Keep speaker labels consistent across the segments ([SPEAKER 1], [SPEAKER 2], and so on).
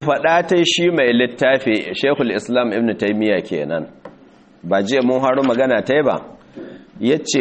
[SPEAKER 1] faɗa ta shi mai littafi shekul islam ibn taimiyya kenan ba jiya mun haru magana ta ba ya ce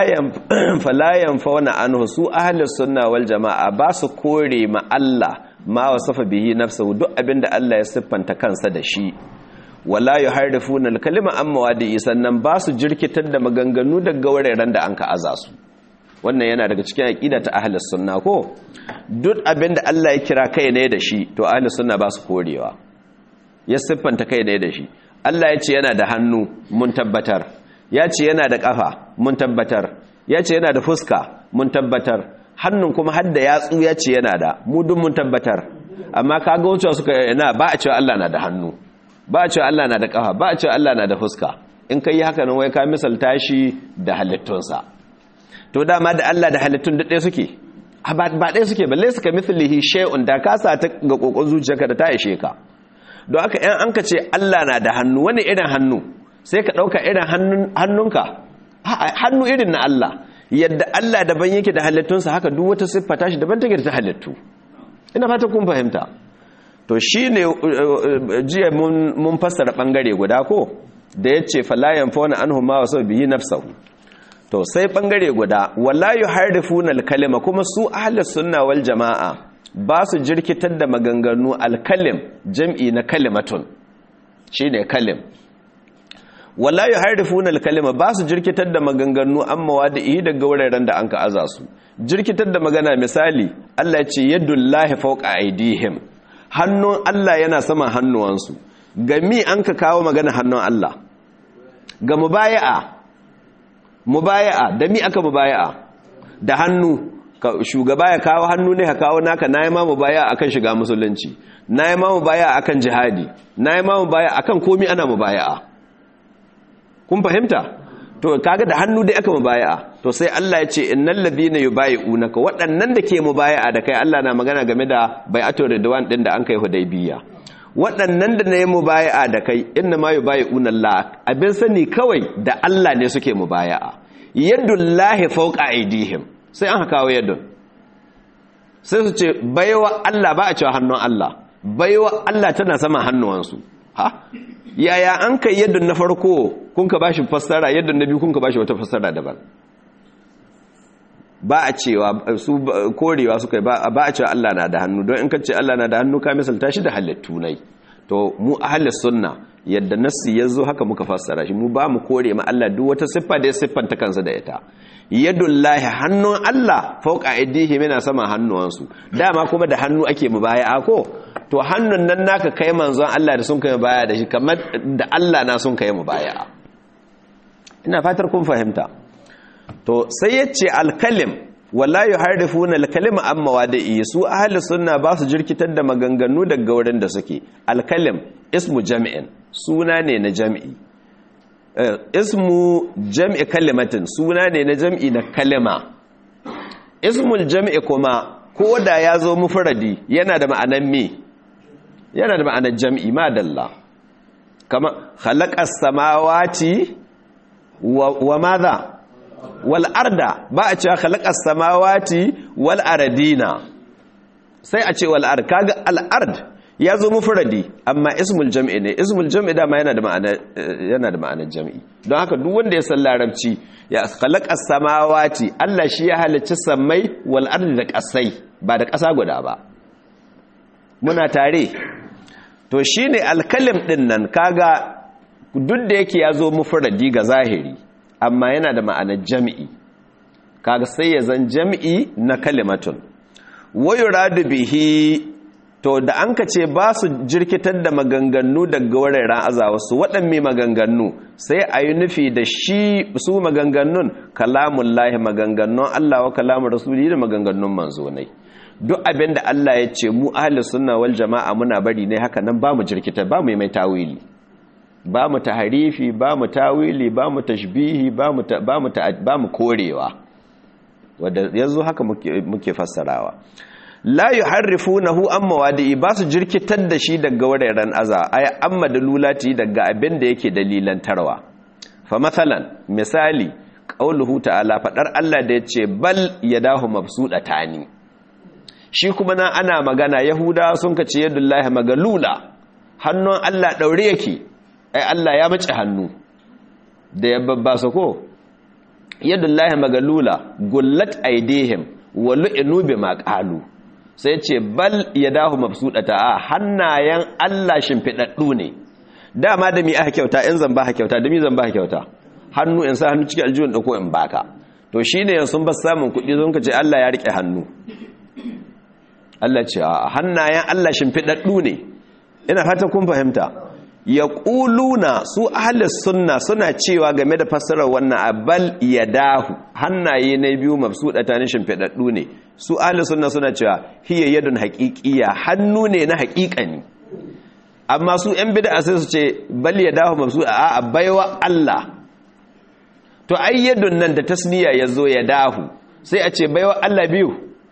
[SPEAKER 1] falayan fauna an su ahalar sunna wal jama'a ba su kore ma Allah ma wasafa bihi nafsahu duk abinda Allah ya siffanta kansa da shi wala yuharrifuna al-kalima an mawadi'i sannan ba su jirkitar da maganganu daga wuraren da an ka aza su wannan yana daga cikin aqida ta ahlus sunna ko duk abinda Allah ya kira kai ne da shi to ahlus sunna ba su korewa ya siffanta kai ne da shi Allah ya ce yana da hannu mun tabbatar ya ce yana da kafa mun tabbatar ya ce yana da fuska mun tabbatar hannun kuma har da yatsu ya ce yana da mu duk mun tabbatar amma kaga wucewa suka yana ba a cewa Allah na da hannu ba a cewa Allah na da kafa ba a cewa Allah na da fuska in kai haka nan wai ka misalta shi da halittunsa to dama da Allah da halittun duk ɗaya suke ba ɗaya suke balle suka mithlihi shay'un da ka sa ta ga kokon zuciyarka da ta ishe ka don haka ɗan an ka ce Allah na da hannu wani irin hannu sai ka ɗauka irin hannunka hannu irin na Allah yadda Allah daban yake da halittunsa haka duk wata siffa tashi daban take da ta halittu ina fata kun fahimta to shi ne jiya mun fassara ɓangare guda ko da ya ce falayan fauna an huma wasu biyi nafsahu to sai ɓangare guda walayu harifuna alkalima kuma su ahalar sunna wal jama'a ba su jirkitar da maganganu alkalim jam'i na kalimatun shi ne kalim walayu harifuna alkalima ba su jirkitar da maganganu an mawadi'i daga wuraren da an ka aza su jirkitar da magana misali Allah ce yadullahi fawqa aidihim hannun Allah yana sama hannuwansu ga mi an ka kawo magana hannun Allah ga mubaya'a mubaya'a da mi aka mubaya'a da hannu shugaba ya kawo hannu ne ka kawo naka nayi ma mubaya'a akan shiga musulunci nayi ma mubaya'a akan jihadi nayi ma mubaya'a akan komi ana mubaya'a kun fahimta to kaga da hannu dai aka mubaya'a to sai Allah ya ce innal ladina yubayi'unaka waɗannan da ke mubaya'a da kai Allah na magana game da bai'atul ridwan din da an kai hudaybiya waɗannan da ne mubaya'a da kai inna ma yubayi'una Allah abin sani kawai da Allah ne suke mubaya'a yadullahi fawqa aydihim sai an kawo yadun sai su ce baiwa Allah ba a cewa hannun Allah baiwa Allah tana sama hannuwansu ha yaya an kai yadda na farko kun ka bashi fassara yadda na biyu kun ka bashi wata fassara daban ba a cewa su korewa suka ba a cewa Allah na da hannu don in ka ce Allah na da hannu ka misalta shi da halittu nai to mu ahlus sunna yadda nassi yazo haka muka fassara shi mu ba mu kore ma Allah duk wata siffa da ya siffanta kansa da ita yadullahi hannun Allah fauka aidihim yana sama hannuwansu dama kuma da hannu ake mubaya'a ko to hannun nan naka kai manzon Allah da sun kai baya da shi kamar da Allah na sun kai mu baya ina fatar kun fahimta to sai yace alkalim wala yuharrifuna alkalima an mawadi'i su ahli sunna ba su jirkitar da maganganu daga wurin da suke alkalim ismu jam'in suna ne na jam'i ismu jam'i kalimatin suna ne na jam'i na kalima ismul jam'i kuma ko da ya zo mufradi yana da ma'anan me yana da ma'anar jam'i madalla kama khalaqas samawati wa madha wal arda ba a cewa khalaqas samawati wal ardina sai a ce wal ard kaga al ard ya zo mufradi amma ismul jam'i ne ismul jam'i dama yana da ma'anar yana da ma'anar jam'i don haka duk wanda ya san larabci ya khalaqas samawati Allah shi ya halicci sammai wal ardi da kasai ba da kasa guda ba muna tare to shi ne alkalim ɗin nan kaga duk da yake ya zo mufuradi ga zahiri amma yana da ma'anar jami'i kaga sai ya zan jami'i na kalimatun wayo radu bihi to da an ka ce ba su jirkitar da maganganu daga wuraren azawa su waɗanne maganganu sai a yi nufi da shi su maganganun kalamun lahi maganganun Allah wa kalamun rasuli da maganganun manzonai duk abin da Allah ya ce mu ahli sunna wal jama'a muna bari ne haka nan ba mu jirkita ba mu mai tawili ba mu taharifi ba mu tawili ba mu tashbihi ba mu ba mu ba mu korewa wanda yanzu haka muke muke fassarawa la yuharrifunahu an mawadi'i ba su jirkitar da shi daga wuraren aza ay amma dalulati daga abin da yake dalilan tarwa fa masalan misali qauluhu ta'ala fadar Allah da yace bal yadahu mabsudatani shi kuma na ana magana yahuda sun ka ce yadullahi magalula hannun Allah daure yake ai Allah ya mace hannu da ya babba su ko yadullahi magalula gullat aidihim wa lu'inu bima qalu sai ce bal yadahu mabsudata a hannayen Allah shimfidaddu ne dama da mi aka kyauta in zan ba ka kyauta da mi zan ba ka kyauta hannu in sa hannu cikin aljihun da ko in baka to shine yanzu sun ba samun kuɗi sun ka ce Allah ya rike hannu Allah ce a hannayen Allah shimfidaddu ne ina fata kun fahimta ya ƙuluna su ahalis sunna suna cewa game da fassarar wannan abal ya dahu hannaye na biyu mafsu da tanin shimfiɗaɗɗu ne su ahalis sunna suna cewa hiya yadun haƙiƙiya hannu ne na haƙiƙani amma su ‘yan bida sai su ce bal ya dahu mafsu a baiwa Allah to ai yadun nan da tasniya ya zo ya dahu sai a ce baiwa Allah biyu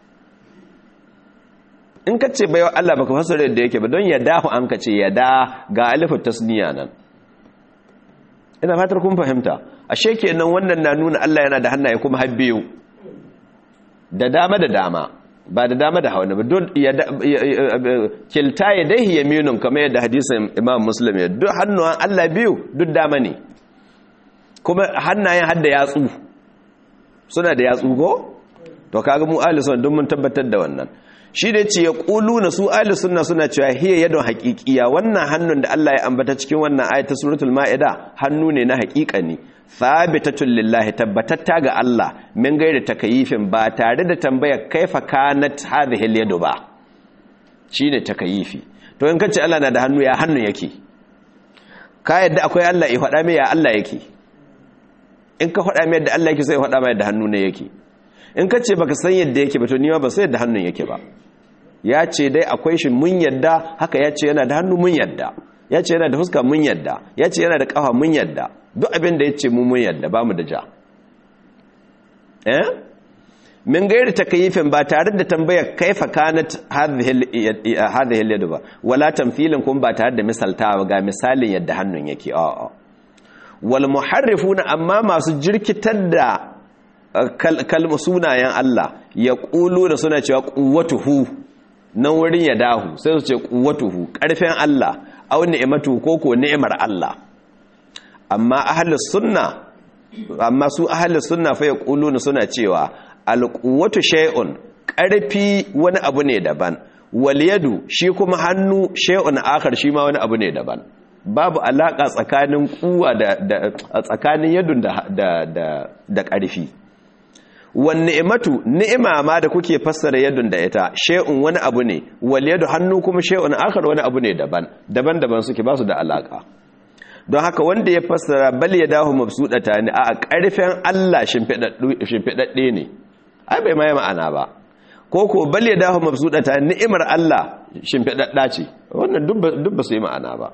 [SPEAKER 1] in ka ce baiwa Allah baka fasara yadda yake ba don ya dahu an ka ce ya da ga alifin tasniya nan ina fatar kun fahimta ashe kenan wannan na nuna Allah yana da hannaye kuma har biyu da dama da dama ba da dama da hawa ba don kilta ya dai yaminun kamar yadda hadisin Imam Muslim ya duk hannuwan Allah biyu duk dama ne kuma hannayen hadda yatsu suna da yatsu ko to kaga mu ahli sunna duk mun tabbatar da wannan shi da ce ya na su ahli sunna suna cewa hiya yadon haqiqiya wannan hannun da Allah ya ambata cikin wannan ayat ta suratul maida hannu ne na haqiqa ne thabitatun lillahi tabbatatta ga Allah min gairi takayifin ba tare da tambayar kaifa kanat hadhihi al ba shine takayifi to in kace Allah na da hannu ya hannu yake ka yadda akwai Allah ya faɗa mai ya Allah yake in ka faɗa mai yadda Allah yake sai faɗa mai yadda hannu ne yake in ka ce baka san yadda yake ba to ni ma ba sai yadda hannun yake ba ya ce dai akwai shi mun yadda haka ya ce yana da hannu mun yadda ya ce yana da fuska mun yadda ya ce yana da kafa mun yadda duk abin da ya ce mu mun yadda ba mu da ja eh min gairi takayifin ba tare da tambayar kaifa kanat hadhihi al ba wala tamthilin kun ba tare da misaltawa ga misalin yadda hannun yake a'a wal muharrifuna amma masu jirkitar da kalma sunayen Allah ya ƙulu da suna cewa ƙuwatuhu nan wurin ya dahu sai su ce ƙuwatuhu ƙarfin Allah au ni'imatu ko ko ni'imar Allah amma ahlus sunna amma su ahlus sunna fa ya ƙulu da suna cewa alquwwatu shay'un ƙarfi wani abu ne daban wal yadu shi kuma hannu shay'un akhar shi ma wani abu ne daban babu alaka tsakanin kuwa da tsakanin yadun da da ƙarfi wan ni'matu ni'ima ma da kuke fassara yadun da ita shay'un wani abu ne wal yadu hannu kuma shay'un akhar wani abu ne daban daban-daban suke ba su da alaka don haka wanda ya fassara bal yadahu mabsudata ne a karfin Allah shimfidadde ne ai bai mai ma'ana ba ko ko bal yadahu mabsudata ni'imar Allah shimfidadda ce wannan duk ba su yi ma'ana ba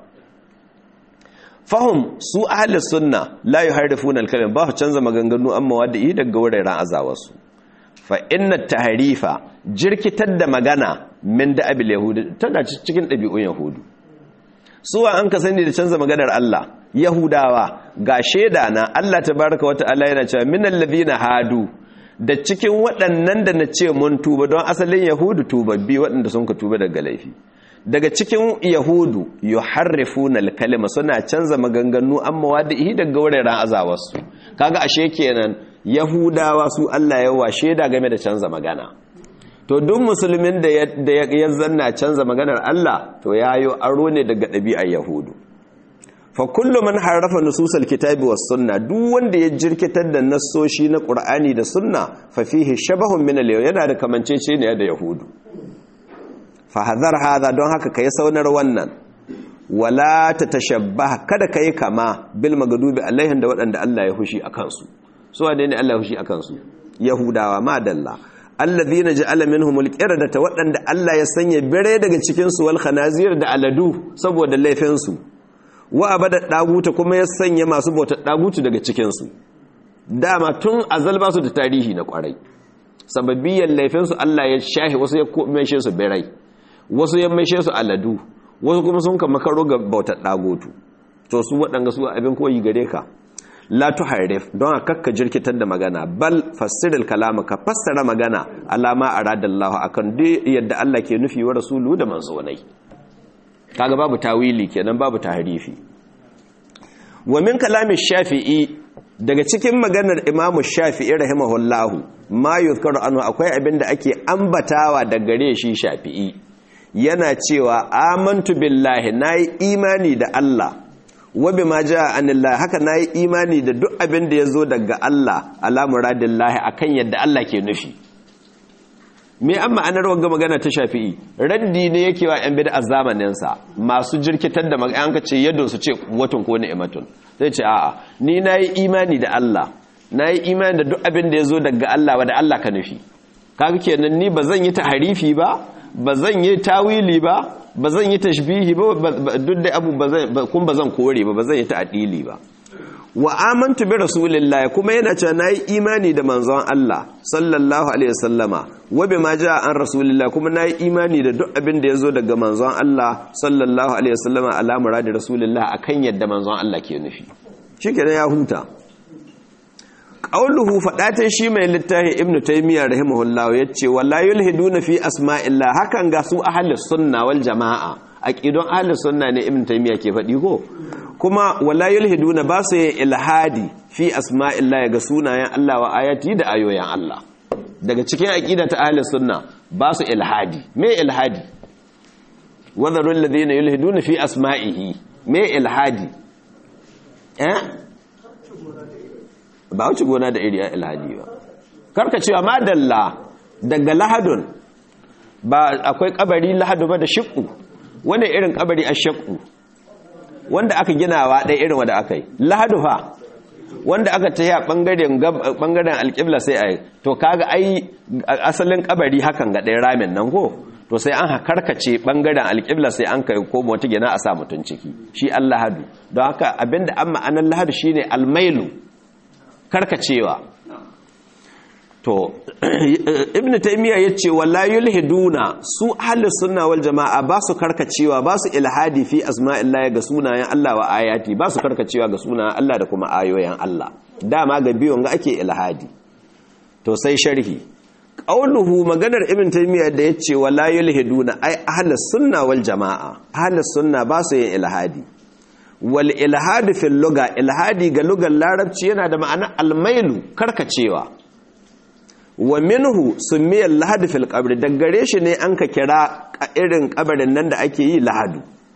[SPEAKER 1] fahim su ahli sunna la yuharrifuna al-kalim ba su canza maganganu amma wadda yi daga wuraren azawarsu fa inna tahrifa jirkitar da magana min da abil yahudi tana cikin ɗabi'un yahudu suwa an ka sani da canza maganar Allah yahudawa ga shaida na Allah tabaraka wa ta'ala yana cewa minal ladina hadu da cikin waɗannan da na ce mun tuba don asalin yahudu tubabbi waɗanda sun ka tuba daga laifi daga cikin yahudu yuharrifuna al-kalima suna canza maganganu amma wadihi daga wuraren azawarsu kaga ashe kenan yahudawa su Allah ya washe da game da canza magana to duk musulmin da ya zanna canza maganar Allah to yayo aro ne daga ɗabi'ar yahudu fa kullu man harrafa nususal kitabi was sunna duk wanda ya jirkitar da nassoshi na qur'ani da sunna fa fihi shabahun min al yana da kamanceceniya da yahudu fahazar haza don haka ka yi saunar wannan wala ta tashabba kada ka yi kama bil magadubi alaihin da waɗanda Allah ya hushi a kansu su wane ne Allah ya hushi a kansu yahudawa madalla allazi na ji alamin humulkira da ta waɗanda Allah ya sanya bire daga cikinsu wal khanazir da aladu saboda laifinsu wa abada ɗaguta kuma ya sanya masu bautar ɗagutu daga cikinsu dama tun azal ba su da tarihi na kwarai sababiyyar laifinsu Allah ya shahi wasu ya maishe su birai wasu ya maishe su aladu wasu kuma sun kama karo ga bautar dagotu to su waɗanga su abin koyi gare ka la tuharrif don kakka jirkitar da magana bal fassiril kalama ka fassara magana alama aradallahu akan duk yadda Allah ke nufi wa rasulu da manzonai kaga babu tawili kenan babu tahrifi wa min kalamin shafi'i daga cikin maganar imamu shafi'i rahimahullahu ma yuzkaru anhu akwai abin da ake ambatawa da gare shi shafi'i yana cewa amantu billahi nayi imani da Allah wa bima jaa anillahi haka nayi imani da duk abin da yazo daga Allah ala muradillahi akan yadda Allah ke nufi me an ma'anar wanga magana ta shafi'i raddi ne yake wa yan bid'a zamanin sa masu jirkitar da magana ce yadda su ce watan ko ni'matun sai ce a'a ni nayi imani da Allah nayi imani da duk abin da yazo daga Allah wa da Allah ka nufi kaga kenan ni bazan yi taharifi ba bazan yi tawili ba bazan yi tashbihi ba duk da abu bazan kun bazan kore ba bazan yi ta'dili ba wa amantu bi rasulillahi kuma yana cewa nayi imani da manzon Allah sallallahu alaihi wasallama wa bima jaa an rasulillahi kuma nayi imani da duk abin da yazo daga manzon Allah sallallahu alaihi wasallama ala muradi rasulillahi akan yadda manzon Allah ke nufi shikenan ya huta qauluhu fadatai shi mai littafi ibnu taymiya rahimahullah yace wala yulhiduna fi asma'illah hakan ga su ahlus sunna wal jamaa aqidon ahlus sunna ne ibnu taymiya ke fadi ko kuma wala yulhiduna ba su yin ilhadi fi asma'illah ga sunayen Allah wa ayati da ayoyin Allah daga cikin aqida ta ahlus sunna ba su ilhadi me ilhadi wadharul ladina yulhiduna fi asma'ihi me ilhadi eh ba wuce gona da iri a ilhadi ba karka cewa madalla daga lahadun ba akwai kabari lahadu ba da shiƙu wani irin kabari a shiƙu wanda aka ginawa ɗaya irin wanda aka yi lahadu fa wanda aka ta yi a ɓangaren alƙibla sai a yi to kaga ai asalin kabari hakan ga ɗaya ramin nan ko to sai an karkace ɓangaren alƙibla sai an kai ko wata gina a sa mutum ciki shi an lahadu don haka abinda an ma'anar lahadu shine almailu karkacewa to ibnu taymiya yace wala yulhiduna su ahli sunna wal jamaa ba su karkacewa ba su ilhadi fi asma'illahi ga sunayen Allah wa ayati ba su karkacewa ga sunayen Allah da kuma ayoyin Allah dama ga biyon ga ake ilhadi to sai sharhi qauluhu maganar ibnu taymiya da yace wala yulhiduna ai ahli sunna wal jamaa ahli sunna ba su yin ilhadi wal ilhadi fil luga ilhadi ga lugar larabci yana da ma'ana almailu karkacewa wa minhu sumiya lahadi fil qabri daggare shi ne an ka kira irin kabarin nan da ake yi lahadu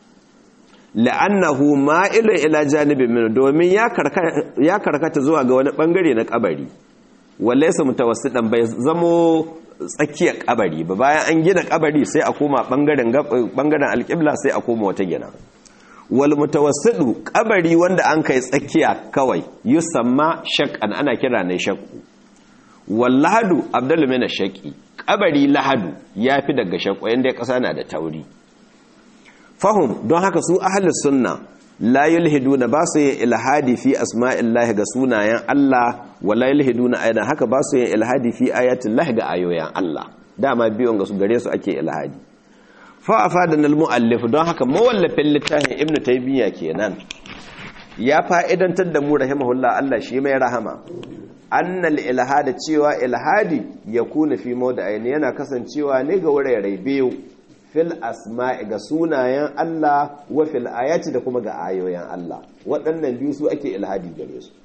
[SPEAKER 1] la'annahu ma'ilu ila janibin min domin ya karkata zuwa ga wani bangare na kabari walaysa mutawassidan bai zamo tsakiyar kabari ba bayan an gina kabari sai a koma bangaren bangaren alqibla sai a koma wata gina wal mutawassidu kabari wanda an kai tsakiya kawai yusamma shak'an ana kira ne shakku wal lahadu abdullu min shaqi kabari lahadu yafi daga shakku yanda kasa na da tauri fahum don haka su ahlus sunna la yulhiduna ba su yin ilhadi fi asma'illahi ga sunayen Allah wala yulhiduna aidan haka ba su yin ilhadi fi ayatillahi ga ayoyin Allah dama biyon ga su gare su ake ilhadi fa'afadan al-mu'allif don haka mawallafin littafin ibnu taymiya kenan ya fa'idantar da mu rahimahullah Allah shi mai rahama annal ilhada cewa ilhadi yakuna fi mawda'ain yana kasancewa ne ga wurare biyu fil asma'i ga sunayen Allah wa fil ayati da kuma ga ayoyin Allah waɗannan biyu su ake ilhadi gare su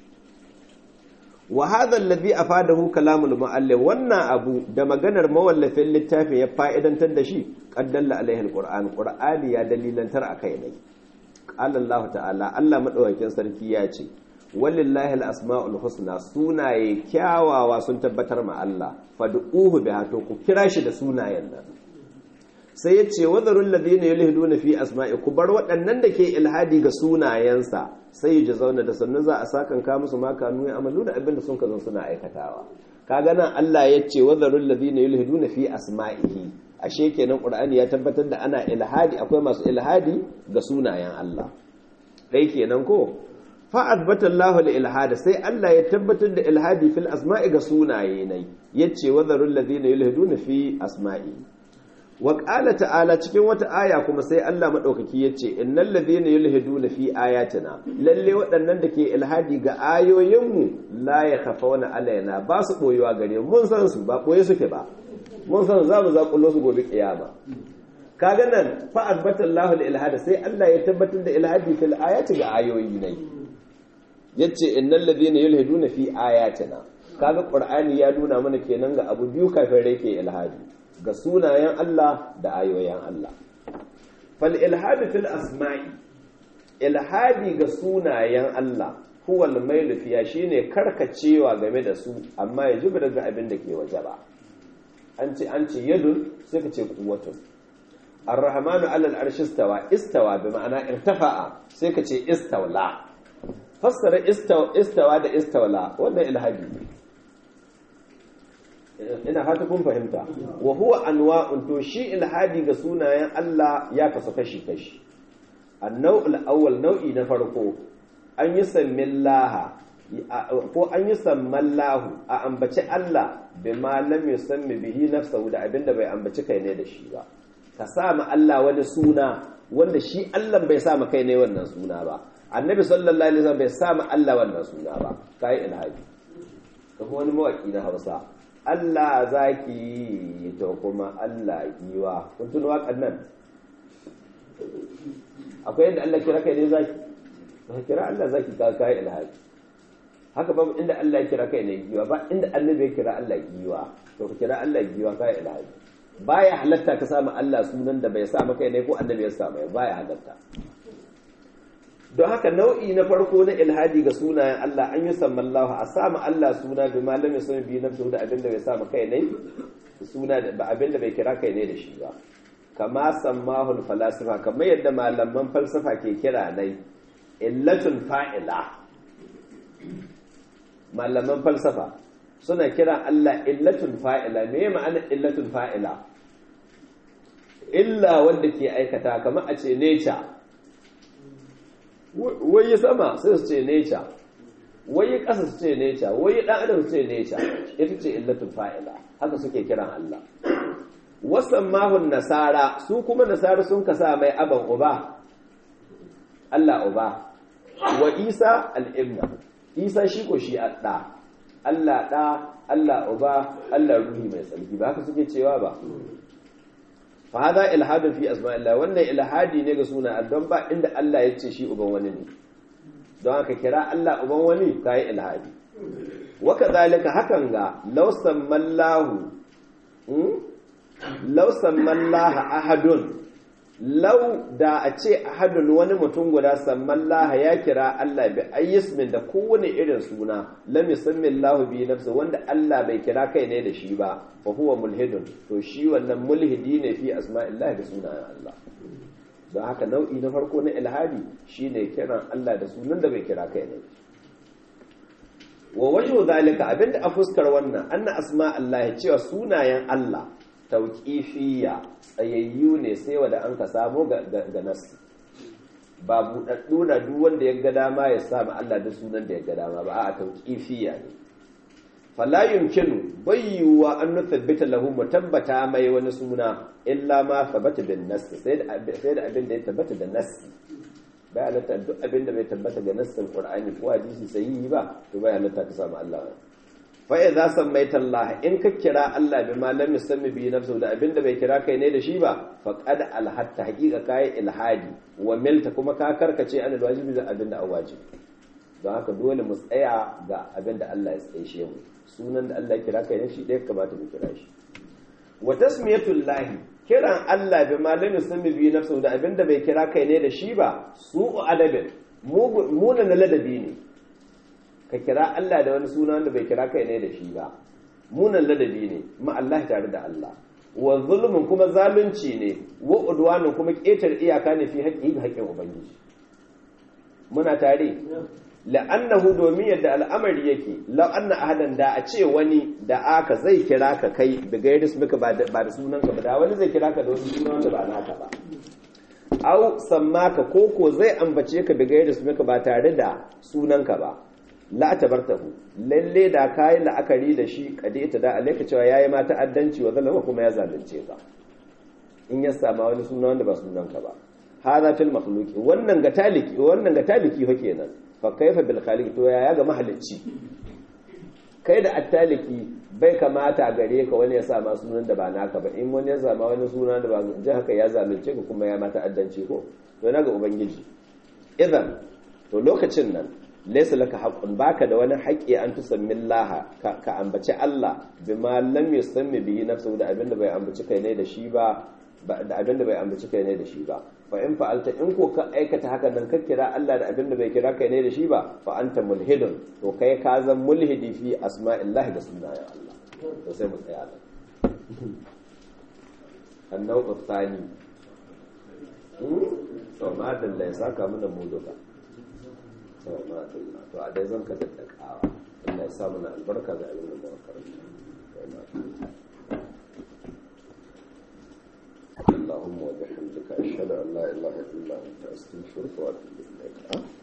[SPEAKER 1] wa hadha alladhi afadahu kalamul muallif wannan abu da maganar mawallafin littafin ya fa'idantar da shi qaddalla alaihi alquran qur'ani ya dalilantar akai ne qala Allah ta'ala Allah madaukakin sarki ya ce walillahi alasmaul husna sunaye kyawawa sun tabbatar ma Allah fad'uhu biha to ku kira shi da sunayen nan sai ya ce wadarun ladina yulhiduna fi asma'i ku bar waɗannan da ke ilhadi ga sunayensa sai ji zauna da sannu za a sakan ka musu ma kanu ya amalu da abin da sun kazan suna aikatawa kaga nan Allah ya ce wadarun ladina yulhiduna fi asma'ihi ashe kenan qur'ani ya tabbatar da ana ilhadi akwai masu ilhadi ga sunayen Allah dai kenan ko fa azbata Allahu al-ilhada sai Allah ya tabbatar da ilhadi fil asma'i ga sunaye nai yace wadarun ladina yulhiduna fi asma'i wa qala ta'ala cikin wata aya kuma sai Allah madaukaki yace innal ladhina yulhiduna fi ayatina lalle waɗannan da ke ilhadi ga ayoyinmu la yakhafawna alaina ba su boyewa gare mu mun san su ba boye suke ba mun san za mu zakullo su gobe kiyama kaga nan fa azbata Allahu al-ilhada sai Allah ya tabbatar da ilhadi fil ayati ga ayoyi ne yace innal ladhina yulhiduna fi ayatina kaga qur'ani ya nuna mana kenan ga abu biyu kafin rai ke ilhadi ga sunayen Allah da ayoyin Allah fal ilhadi fil asma'i ilhadi ga sunayen Allah huwa al-mailu fiya shine karkacewa game da su amma ya jibi daga abin da ke waje ba an ce an ce yadun sai ka ce quwwatun ar-rahmanu 'ala al-arshi istawa istawa bi ma'ana irtafa'a sai ka ce istawla fassara istawa da istawla wannan ilhadi ne ina fata kun fahimta wa huwa anwa'un to shi ilhadi ga sunayen Allah ya kasu kashi kashi annau'ul awwal nau'i na farko an yi sammillaha ko an yi sammallahu a ambaci Allah bima lam yusammi bihi nafsahu da abinda bai ambaci kai ne da shi ba ka sa ma Allah wani suna wanda shi Allah bai sa ma kai ne wannan suna ba annabi sallallahu alaihi wasallam bai sa ma Allah wannan suna ba kai ilhadi kuma wani mawaki na Hausa Allah zaki to kuma Allah giwa kun tuna waƙan nan akwai yadda Allah kira kai ne zaki ba kira Allah zaki ka kai ilhadi haka ba inda Allah ya kira kai ne giwa ba inda annabi ya kira Allah giwa to ka kira Allah giwa kai ilhadi baya halatta ka samu Allah sunan da bai sa maka ne ko annabi ya sa mai baya halatta don haka nau'i na farko na ilhadi ga sunayen Allah an yi sammallahu a samu Allah suna bi malami sun bi nafsu da abinda bai sa kai ne suna ba abinda bai kira kai ne da shi ba kama sammahul falasifa kamar yadda malaman falsafa ke kira nai illatun fa'ila malaman falsafa suna kira Allah illatun fa'ila me ma'ana illatun fa'ila illa wanda ke aikata kamar a ce nature wai sama sai su ce nature wai ƙasa su ce nature wai ɗan adam su ce nature ita ce illatun fa'ila haka suke kiran Allah wasan mahun nasara su kuma nasara sun kasa mai aban uba Allah uba wa isa al'ibna isa shi ko shi ɗa Allah ɗa Allah uba Allah ruhi mai tsarki ba haka suke cewa ba fa hada ilhadun fi asma'illah wannan ilhadi ne ga suna don ba inda Allah ya ce shi uban wani ne don haka kira Allah uban wani kai ilhadi wa kadhalika hakan ga law sammallahu law sammallaha ahadun law da a ce ahadun wani mutum guda sammallaha ya kira Allah bi ayyismin da kowane irin suna lam yusammi Allah bi nafsi wanda Allah bai kira kai ne da shi ba fa huwa mulhidun to shi wannan mulhidi ne fi asma'illah da sunayen Allah don haka nau'i na farko na ilhadi shine kiran Allah da sunan da bai kira kai ne wa wajhu zalika abinda a fuskar wannan anna asma'illah cewa sunayen Allah tauƙifiya tsayayyu ne sai wanda an ka samu ga nasi ba buɗaɗɗu na duk wanda ya ga dama ya samu Allah da sunan da ya ga dama ba a tauƙifiya ne fala yumkinu bayyuwa an nuthabbita lahu mutabbata mai wani suna illa ma thabata bin nass sai da sai da abin da ya tabbata da nass bai halatta duk abin da bai tabbata ga nassin qur'ani ko hadisi sahihi ba to bai halatta ka samu Allah fa'i za san mai tallaha in ka kira Allah bi malam musammi bi nafsu da abinda bai kira kai ne da shi ba faqad alhatta haqiqa kai ilhadi wa milta kuma ka karkace an alwajibi da abinda a wajibi don haka dole mu tsaya ga abinda Allah ya tsaye mu sunan da Allah ya kira kai ne shi ɗaya kamata mu kira shi wa tasmiyatul lahi kiran Allah bi malam musammi bi nafsu da abinda bai kira kai ne da shi ba su'u adabin munan ladabi ne ka kira Allah da wani suna wanda bai kira kai ne da shi ba munan ladabi ne ma Allah tare da Allah wa zulmun kuma zalunci ne wa udwanun kuma ƙetar iyaka ne fi haƙƙi ga haƙƙin ubangiji muna tare la'annahu domin yadda al'amari yake law anna ahadan da a ce wani da aka zai kira ka kai da gairis muka ba da sunanka ba da wani zai kira ka da wani suna wanda ba naka ba au sammaka koko zai ambace ka da gairis muka ba tare da sunanka ba la tabartahu lalle da kai la'akari da shi kade ta da alaika cewa yayi ma ta'addanci wa zalama kuma ya zalunce ka in ya sama wani suna wanda ba sunanka ba hada fil makhluqi wannan ga taliki wannan ga taliki fa kenan fa kaifa bil khaliq to yaya ga mahalicci kai da attaliki bai kamata gare ka wani ya sama sunan da ba naka ba in wani ya sama wani suna da ba ji haka ya zalunce ka kuma ya mata addanci ko to na ga ubangiji idan to lokacin nan laysa laka haqqun baka da wani haƙƙi an tusammi Allah ka ambaci Allah bima lam yusammi bihi nafsuhu da abinda bai ambaci kai ne da shi ba da abinda bai ambaci kai ne da shi ba fa in fa'alta in ko ka aikata haka nan ka kira Allah da abinda bai kira kai ne da shi ba fa anta mulhidun to kai ka zan mulhidi fi asma'illahi da sunayen Allah to sai mu tsaya nan annau tsani to ma dalla ya saka mana mu duka to ma dalla to a dai zan ka daddakawa Allah ya sa mana albarka ga abin da mu karanta اللهم وبحمدك أشهد أن لا إله إلا أنت أستغفرك وأتوب إليك